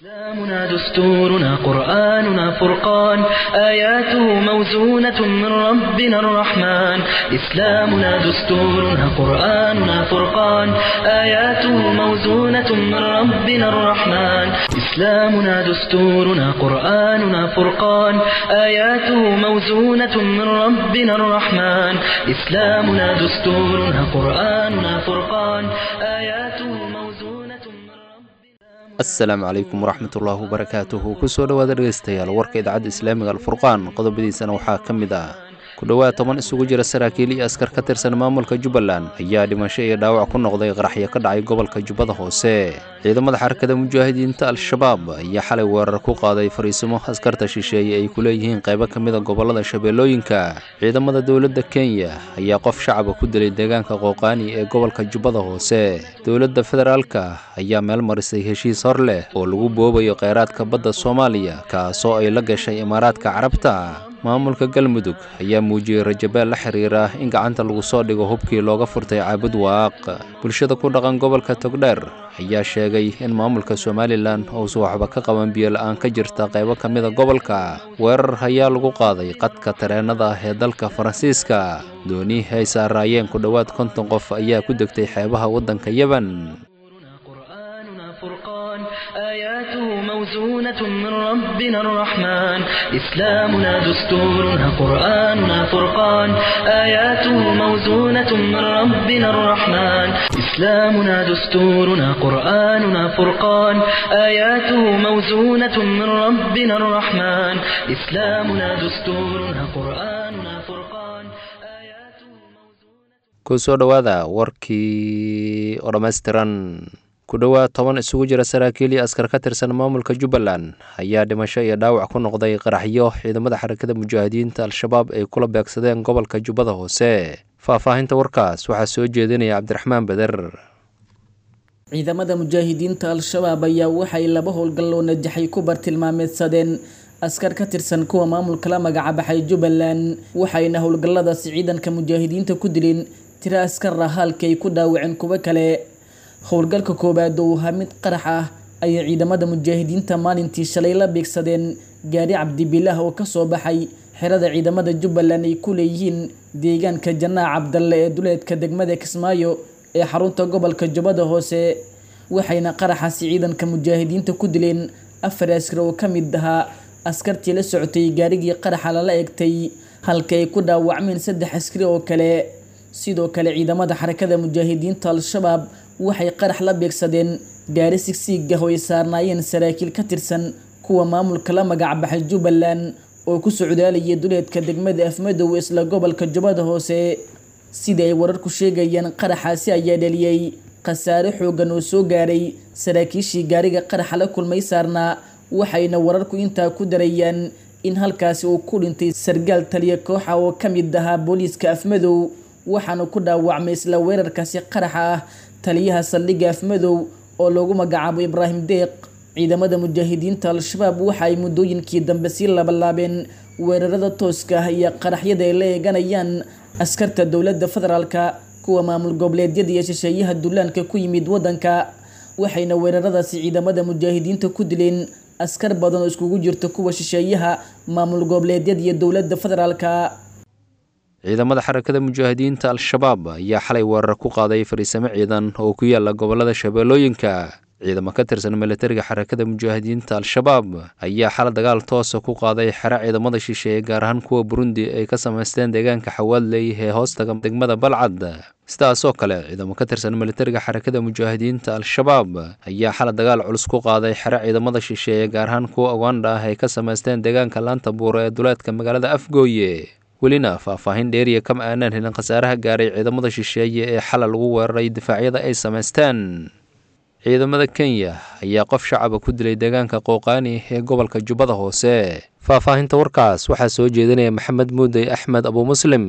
إسلامنا دستورنا قرآننا فرقان آياته موزونة من ربنا الرحمن إسلامنا دستورنا قرآننا فرقان آياته موزونة من ربنا الرحمن إسلامنا دستورنا قرآننا فرقان آياته موزونة من ربنا الرحمن إسلامنا دستورنا قرآننا فرقان آياته موزونة من ربنا asalaamu calaykum waraxmatullaahi wabarakaatuhu kusoo dhowaada dhegeystayaal warka idaacadda islaamiga alfurqaan qodobadiisana waxaa ka mid ah ku dhowaad toban isugu jira saraakiil iyo askar ka tirsan maamulka jubbaland ayaa dhimasho iyo dhaawac ku noqday qaraxyo ka dhacay gobolka jubbada hoose ciidamada xarakada mujaahidiinta al-shabaab ayaa xalay weerar ku qaaday fariisimo askarta shisheeye ay ku leeyihiin qaybo ka mida gobolada shabeellooyinka ciidamada dowladda kenya ayaa qof shacaba ku dilay deegaanka qooqaani ee gobolka jubbada hoose dowladda federaalka ayaa meel marisay heshiis hor leh oo lagu boobayo kheyraadka badda soomaaliya kaasoo ay la gashay imaaraadka carabta maamulka galmudug ayaa muujiyey rajabeel la xiriira in gacanta lagu soo dhigo hubkii looga furtay caabud waaq bulshada ku dhaqan gobolka togdheer ayaa sheegay in maamulka somalilan uusan waxba ka qaban biyo-la-aan ka jirta qaybo ka mida gobolka weerar ayaa lagu qaaday qadka tareenada ah ee dalka faransiiska doonihii ay saaraayeen ku dhowaad konton qof ayaa ku degtay xeebaha waddanka yeban قرآننا فرقان آياته موزونة من ربنا الرحمن إسلامنا دستورنا قرآننا فرقان آياته موزونة من ربنا الرحمن إسلامنا دستورنا قرآننا فرقان آياته موزونة من ربنا الرحمن إسلامنا دستورنا قرآننا فرقان آياته موزونة kusoo dhowaada warkii oo dhammaystiran ku dhowaad toban isugu jira saraakiil iyo askar ka tirsan maamulka jubbaland ayaa dhimasho iyo dhaawac ku noqday qaraxyo ciidamada xarakada mujaahidiinta al-shabaab ay kula beegsadeen gobolka jubbada hoose faahfaahinta warkaas waxaa soo jeedinaya cabdiraxmaan beder ciidamada mujaahidiinta al-shabaab ayaa waxay laba howlgalloo najaxay ku bartilmaameedsadeen askar ka tirsan kuwa maamulka la magacabaxay jubbaland waxayna howlgalladaasi ciidanka mujaahidiinta ku dileen tiro askar ah halkii ay ku dhaawaceen kuwo kale howlgalka koowaad oo ahaa mid qarax ah ayay ciidamada mujaahidiinta maalintii shalay la beegsadeen gaari cabdibilaah oo kasoo baxay xerada ciidamada jubbaland ay ku leeyihiin deegaanka janaac cabdalle ee duleedka degmada kismaayo ee xarunta gobolka jubbada hoose waxayna qaraxaasi ciidanka mujaahidiinta ku dileen afar askar oo ka mid ahaa askartii la socotay gaarigii qaraxa lala egtay halka ay ku dhaawacmeen saddex askari oo kale sidoo kale ciidamada xarakada mujaahidiinta al-shabaab waxay qarax la beegsadeen gaari sigsiigah oo ay saarnaayeen saraakiil ka tirsan kuwa maamulka la magacbaxay jubbaland oo ku socdaalayay duleedka degmada afmadow isla gobolka jubbada hoose sida ay wararku sheegayeen qaraxaasi ayaa dhaliyey khasaare xoogan oo soo gaaray saraakiishii gaariga qaraxa la kulmay saarnaa waxayna wararku intaa ku darayaan in halkaasi uu ku dhintay sargaal taliya kooxa oo ka mid ahaa booliiska afmadow waxaana ku dhaawacmay isla weerarkaasi qaraxa ah taliyaha saldhigga afmadow oo loogu magacaabo ibraahim deeq ciidamada mujaahidiinta al-shabaab waxa ay muddooyinkii dambe sii labalaabeen weerarada tooska ah iyo qaraxyada ay la eeganayaan askarta dowladda federaalka kuwa maamul goboleedyada iyo shisheeyaha dullaanka ku yimid waddanka waxayna weeraradaasi ciidamada mujaahidiinta ku dileen askar badan oo iskugu jirta kuwa shisheeyaha maamul goboleedyada iyo dowladda federaalka ciidamada xarakada mujaahidiinta al-shabaab ayaa xalay weerar ku qaaday fariisamo ciidan oo ku yaala gobolada shabeellooyinka ciidamo ka tirsan militariga xarakada mujaahidiinta al-shabaab ayaa xala dagaal toosa ku qaaday xero ciidamada shisheeye gaar ahaan kuwa burundi ay ka samaysteen deegaanka xawaadley ee hoostaga degmada balcad sidaasoo kale ciidamo ka tirsan militariga xarakada mujaahidiinta al-shabaab ayaa xala dagaal culus ku qaaday xero ciidamada shisheeye gaar ahaan kuwa uganda ah ay ka samaysteen deegaanka laanta buuro ee duleedka magaalada afgooye welina faahfaahin dheeriya kama aanaan helin khasaaraha gaaray ciidamada shisheeye ee xala lagu weeraray difaacyada ay samaysteen ciidamada kenya ayaa qof shacaba ku dilay deegaanka qooqaani ee gobolka jubbada hoose faahfaahinta warkaas waxaa soo jeedinaya maxamed muudey axmed abu muslim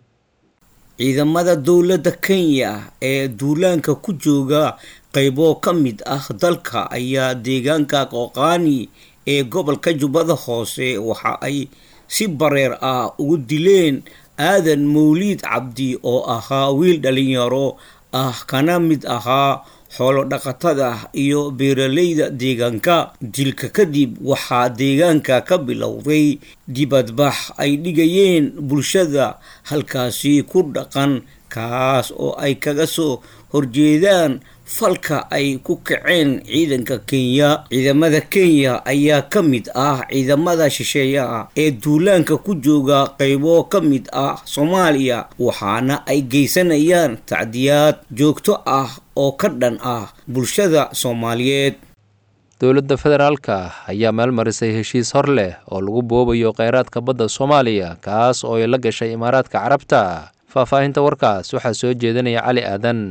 ciidamada dowladda kenya ee duulaanka ku jooga qaybo ka mid ah dalka ayaa deegaanka qooqaani ee gobolka jubbada hoose waxa ay si bareer ah ugu dileen aadan mawliid cabdi oo ahaa wiil dhalinyaro ah kana mid ahaa xoolo dhaqatada iyo beeraleyda deegaanka dilka kadib waxaa deegaanka ka bilowday dibadbax ay dhigayeen bulshada halkaasi ku dhaqan kaas oo ay kaga soo horjeedaan falka ay ku kaceen ciidanka kenya ciidamada kenya ayaa ka mid ah ciidamada shisheeyaha ee duulaanka ku jooga qaybo ka mid ah soomaaliya waxaana ay geysanayaan tacdiyaad joogto ah oo ka dhan ah bulshada soomaaliyeed dowladda federaalka ayaa maalmarisay heshiis hor leh oo lagu boobayo kheyraadka badda soomaaliya kaas oo ay la gashay imaaraadka carabta faahfaahinta warkaas waxaa soo jeedinaya cali aadan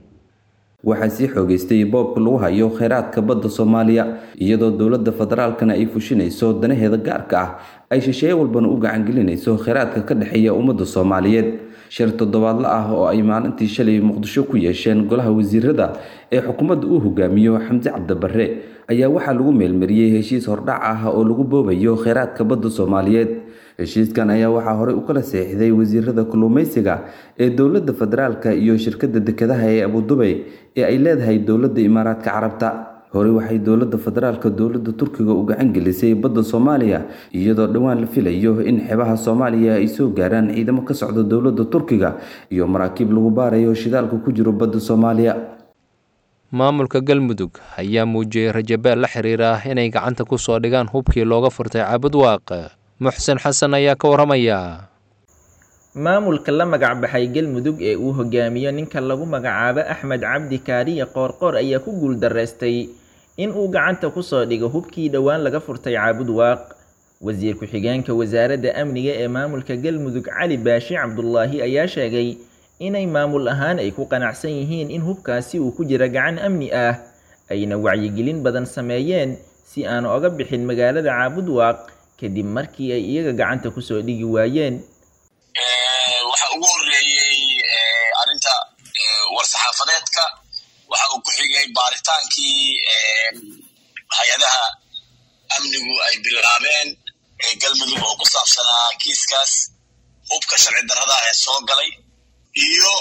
waxaa sii xoogeystay boobka lagu hayo kheyraadka badda soomaaliya iyadoo dowladda federaalkana ay fushinayso danaheeda gaarka ah ay shisheeye walbana u gacangelinayso kheyraadka ka dhexeeya ummadda soomaaliyeed shir toddobaadla ah oo ay maalintii shalay muqdisho ku yeesheen golaha wasiirada ee xukuumadda uu hogaamiyo xamse cabdibarre ayaa waxaa lagu meelmariyey heshiis hordhac ah oo lagu boobayo kheyraadka badda soomaaliyeed heshiiskan ayaa waxaa horey u kala seexday wasiirada kalluumeysiga ee dowladda federaalka iyo shirkadda dekedaha ee abudubay ee ay leedahay dowladda imaaraadka carabta horey waxay dowladda federaalka dowladda turkiga u gacan gelisay badda soomaaliya iyadoo dhowaan la filayo in xebaha soomaaliya ay soo gaaraan ciidamo ka socda dowladda turkiga iyo maraakiib lagu baarayo shidaalka ku jiro badda soomaaliya maamulka galmudug ayaa muujiyey rajabeel la xiriira inay gacanta ku soo dhigaan hubkii looga furtay caabudwaaq muxsen xasan ayaa ka waramaya maamulka la magacbaxay galmudug ee uu hogaamiyo ninka lagu magacaabo axmed cabdi kaariye qoorqoor ayaa ku guuldareystay in uu gacanta kusoo dhigo hubkii dhowaan laga furtay caabudwaaq wasiir ku-xigeenka wasaaradda amniga ee maamulka galmudug cali baashi cabdulaahi ayaa sheegay inay maamul ahaan ay ku qanacsan yihiin in hubkaasi uu ku jira gacan amni ah ayna wacyigelin badan sameeyeen si aan oga bixin magaalada caabudwaaq kadib markii ay iyaga gacanta kusoo dhigi waayeen waxa ugu horeeyey arrinta war-saxaafadeedka waxa uu ku xigay baaritaankii hay-adaha amnigu ay bilaabeen galmudug oo ku saabsanaa kiiskaas hubka sharci darrada ee soo galay iyo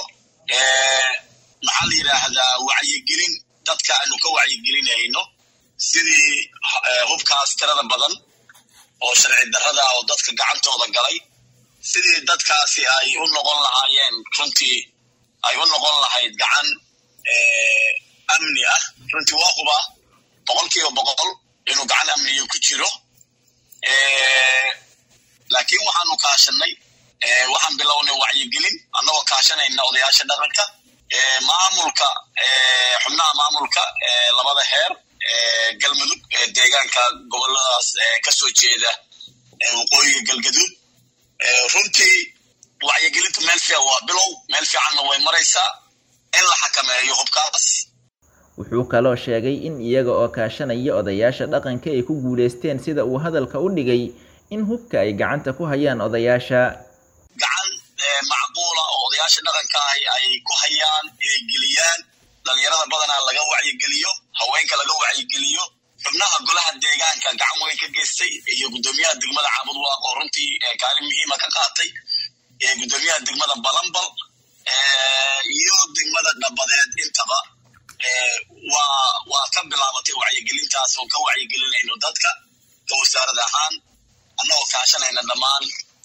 maxaa la yidhaahdaa wacyigelin dadka aanu ka wacyigelinayno sidii hubkaas tirada badan oo sharci darrada oo dadka gacantooda galay sidii dadkaasi ay u noqon lahaayeen runtii ay u noqon lahayd gacan amni ah runtii waa huba boqol kiiba boqol inuu gacan amniga ku jiro laakiin waxaanu kaashanay waxaan bilownay wacyigelin annagoo kaashanayna odayaasha dhaqanka maamulka xubnaha maamulka labada heer galmudug deegaanka goboladaas kasoo jeeda waqooyiga galgaduud runtii wacyigelintu meel fiican waa bilow meel fiicanna way maraysaa in la xakameeyo hubkaas wuxuu kaloo sheegay in iyaga oo kaashanaya odayaasha dhaqanka ay ku guulaysteen sida uu hadalka u dhigay in hubka ay gacanta ku hayaan odayaasha gacan macquula oo odayaasha dhaqanka ahi ay ku hayaan inay geliyaan dhalinyarada badanaa laga wacyigeliyo haweenka laga wacyigeliyo xubnaha golaha deegaanka gacan weyn ka geystay iyo guddoomiyaha degmada caabudwaaq oo runtii kaalin muhiima ka qaatay guddoomiyaha degmada balambal iyo degmada dhabadeed intaba waa waa ka bilaabatay wacyigelintaas oo ka wacyigelinayno dadka ka wasaarad ahaan annagoo kaashanayna dhammaan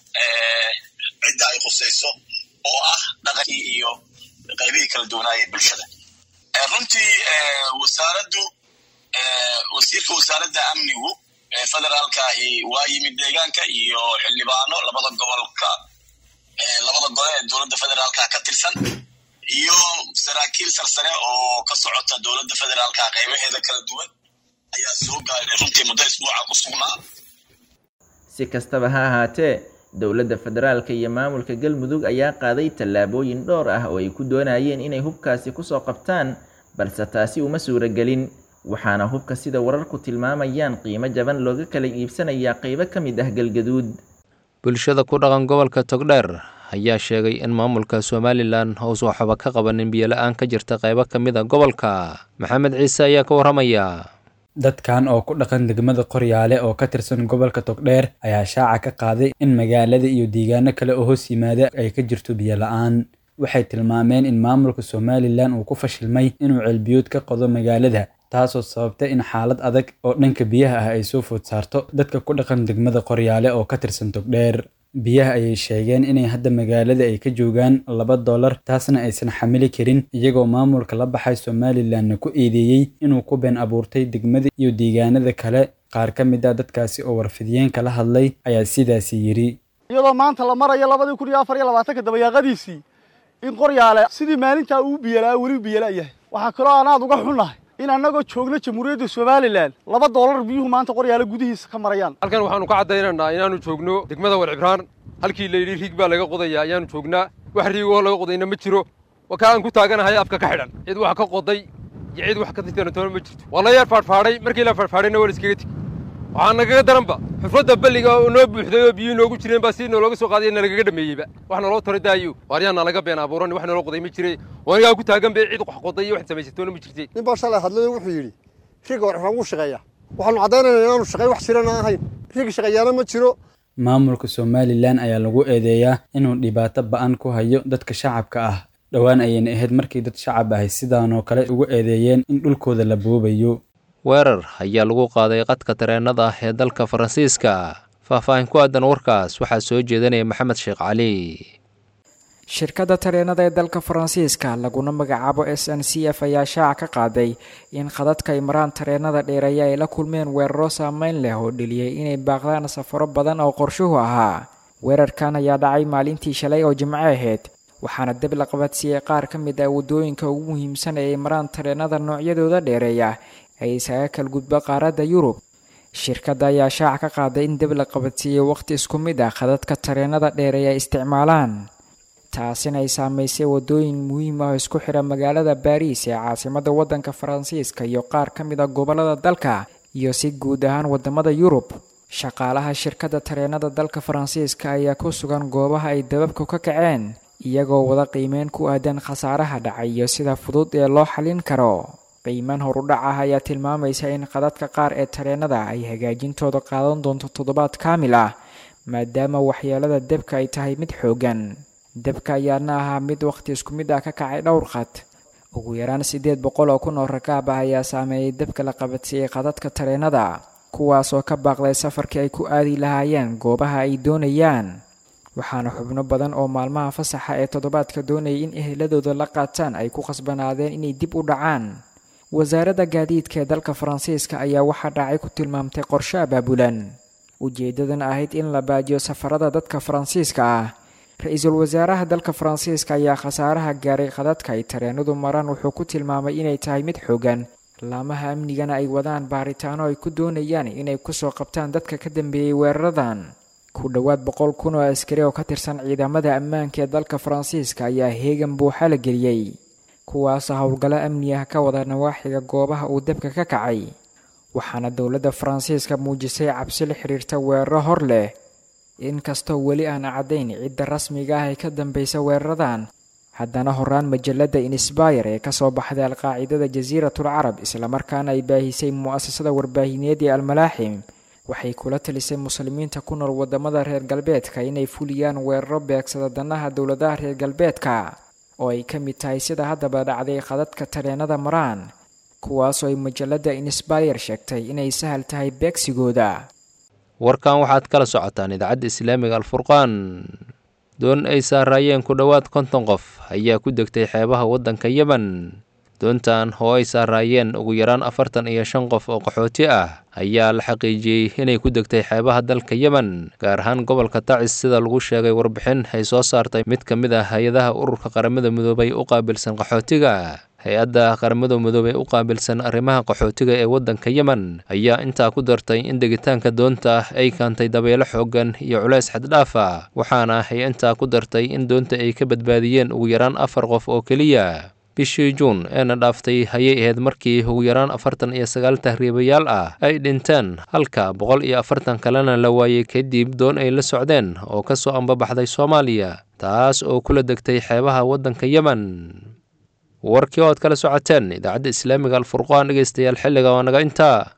cidda ay khusayso oo ah dhaqankii iyo qaybihii kala duwanaayee bulshada runtii wasaaraddu wasiirka wasaaradda amnigu federaalkaahi waa yimid deegaanka iyo xildhibaano labada gobolka labada gole ee dowladda federaalka ka tirsan iyo saraakiil sarsare oo ka socota dowladda federaalka qaybaheeda kala duwan ayaa soo gaaray runtii muddo isbuuca ku sugnaa si kastaba ha ahaatee dowladda federaalka iyo maamulka galmudug ayaa qaaday tallaabooyin dhowr ah oo ay ku doonayeen inay hubkaasi kusoo qabtaan balse taasi uma suuragelin waxaana hubka sida wararku tilmaamayaan qiimo jaban looga kala iibsanayaa qaybo ka mid ah galgaduud bulshada ku dhaqan gobolka togdheer ayaa sheegay in maamulka somalilan uusan waxba ka qabanin biyola-aan ka jirta qaybo ka mid a gobolka maxamed ciise ayaa ka waramaya dadkan oo ku dhaqan degmada qoryaale oo ka tirsan gobolka togdheer ayaa shaaca ka qaaday in magaalada iyo deegaano kale oo hoos yimaada ay ka jirto biyo la-aan waxay tilmaameen in maamulka somalilan uu ku fashilmay inuu ceelbiyood ka qodo magaalada taasoo sababtay in xaalad adag oo dhanka biyaha ah ay soo food saarto dadka ku dhaqan degmada qoryaale oo ka tirsan togdheer biyaha ayay sheegeen inay hadda magaalada ay ka joogaan laba dollar taasna aysan xamili karin iyagoo maamulka la baxay somalilanna ku eedeeyey inuu ku been abuurtay degmada iyo deegaanada kale qaar ka mid ah dadkaasi oo warfidiyeenka la hadlay ayaa sidaasi yidhi iyadoo maanta la marayo labadii kun iyo afar iyo labaatanka dabayaaqadiisii in qoryaale sidii maalintaa uu biyalaa weli biyala yahay waxaa kaloo aan aad uga xunnahay in annagoo joogno jamhuuriyadda somalilan laba doolar biyuhu maanta qoryaale gudihiisa ka marayaan halkan waxaanu ka caddaynaynaa inaannu joogno degmada walcibraan halkii layidhi riig baa laga qodayaa ayaannu joognaa wax riigoo laga qodayna ma jiro waa kaa aan ku taaganahay afka ka xidhan cid wax ka qoday iyo cid wax ka titanatoona ma jirto waa la yar faadhfaadhay markii la faadhfaadhayna waa la iskaga tegi waxaa nagaga daranba xufradda balliga oo noo buuxday oo biyuhu noogu jireen baa si noolooga soo qaadaya nalagaga dhameeyeyba wax naloo tara daayo waaryaana laga been abuuran wax naloo qoday ma jire wanigaa ku taagan bay cid wax qoday iyo wax samaysatoona ma jirtay nin baa shalay hadlay wuxuu yidhi riga warxaan wuu shaqeeyaa waxaanu caddaynaynaa inaanu shaqey wax jirana ahayn rig shaqeeyaana ma jiro maamulka somalilan ayaa lagu eedeeyaa inuu dhibaato ba-an ku hayo dadka shacabka ah dhowaan ayayna ahayd markii dad shacab ahay sidaanoo kale ugu eedeeyeen in dhulkooda la boobayo weerar ayaa lagu qaaday qadka tareenada ah ee dalka faransiiska faahfaahin ku aadan warkaas waxaa soo jeedanaya maxamed sheekh cali shirkadda tareenada ee dalka faransiiska laguna magacaabo s n c f ayaa shaaca ka qaaday in khadadka ay maraan tareenada dheereeya ay la kulmeen weeraro saameyn leh oo dheliyey inay baaqdaan safaro badan oo qorshuhu ahaa weerarkan ayaa dhacay maalintii shalay oo jimco ahayd waxaana deb la qabadsiiyey qaar ka mid ah waddooyinka ugu muhiimsan ee ay maraan tareenada noocyadooda dheereeya ay isaga kalgudba qaaradda yurub shirkadda ayaa shaaca ka qaaday in deb la qabadsiiyey waqhti isku mid ah khadadka tareenada dheereeya ay isticmaalaan taasina ay saamaysay waddooyin muhiim ah oo isku xidha magaalada baariis ee caasimadda waddanka faransiiska iyo qaar ka mid a gobollada dalka iyo si guud ahaan waddamada yurub shaqaalaha shirkadda tareenada dalka faransiiska ayaa ku sugan goobaha ay dababku ka kaceen iyagoo wada qiimeyn ku aadan khasaaraha dhacay iyo sida fudud ee loo xallin karo qiimaan horudhac ah ayaa tilmaamaysa in qadadka qaar ee tareenada ay hagaajintooda qaadan doonto toddobaad kaamil ah maadaama waxyeelada debka ay tahay mid xooggan debka ayaana ahaa mid wakhti isku mid ah ka kacay dhowr qad ugu yaraan siddeed boqol oo kun oo rakaab ah ayaa saameeyey debka la qabadsiiyey qadadka tareenada kuwaasoo ka baaqday safarkii ay ku aadi lahaayeen goobaha ay doonayaan waxaana xubno badan oo maalmaha fasaxa ee toddobaadka doonayay in eheladooda la qaataan ay ku khasbanaadeen inay dib u dhacaan wasaaradda gaadiidka ee dalka faransiiska ayaa waxaa dhacay ku tilmaamtay qorshe abaabulan ujeeddadan ahayd in la baajiyo safarada dadka faransiiska ah ra-iisul wasaaraha dalka faransiiska ayaa khasaaraha gaaray khadadka ay tareenadu maraan wuxuu ku tilmaamay inay tahay mid xoogan laamaha amnigana ay wadaan baaritaano ay ku doonayaan inay kusoo qabtaan dadka ka dambeeyey weeraradan ku dhowaad boqol kun oo askari oo ka tirsan ciidamada ammaanka ee dalka faransiiska ayaa heegan buuxa la geliyey kuwaasoo howlgallo amni ah ka wada nawaaxiga goobaha uu dabka ka kacay waxaana dowladda faransiiska muujisay cabsi la xiriirta weeraro hor leh inkastoo weli aan caddayn cidda rasmiga ah ee ka dambaysa weeraradan haddana horaan majalada insbayr ee kasoo baxday alqaacidada jasiiratul carab islamarkaana ay baahisay mu'asasada warbaahineed ee almalaaxim waxay kula talisay muslimiinta ku nool wadamada reer galbeedka inay fuliyaan weeraro beegsada danaha dowladaha reer galbeedka oo ay ka mid tahay sida haddaba dhacday khadadka tareenada maraan kuwaasoo ay majalada insbayr sheegtay inay sahal tahay beegsigooda warkan waxaad kala socotaan idaacadda islaamiga alfurqaan doon ay saaraayeen ku dhowaad konton qof ayaa ku degtay xeebaha waddanka yemen doontan oo ay saaraayeen ugu yaraan afartan iyo shan qof oo qaxooti ah ayaa la xaqiijiyey inay ku degtay xeebaha dalka yemen gaar ahaan gobolka tacis sida lagu sheegay warbixin ay soo saartay mid ka mid ah hay-adaha ururka qaramada midoobay u qaabilsan qaxootiga hay-adda qaramada midoobey u qaabilsan arrimaha qaxootiga ee waddanka yemen ayaa intaa ku dartay in degitaanka doonta ah ay kaantay dabeelo xooggan iyo culays xaddhaaf ah waxaana ay intaa ku dartay in doonta ay ka badbaadiyeen ugu yaraan afar qof oo keliya bishii juun eena dhaaftay ayay ahayd markii ugu yaraan afartan iyo sagaal tahriibayaal ah ay dhinteen halka boqol iyo afartan kalena la waayey kadib doon ay la socdeen oo ka soo ambabaxday soomaaliya taas oo kula degtay xeebaha waddanka yemen warkii oo ad kala socoteen idaacadda islaamiga alfurqaan dhegeystayaal xilliga waa naga intaa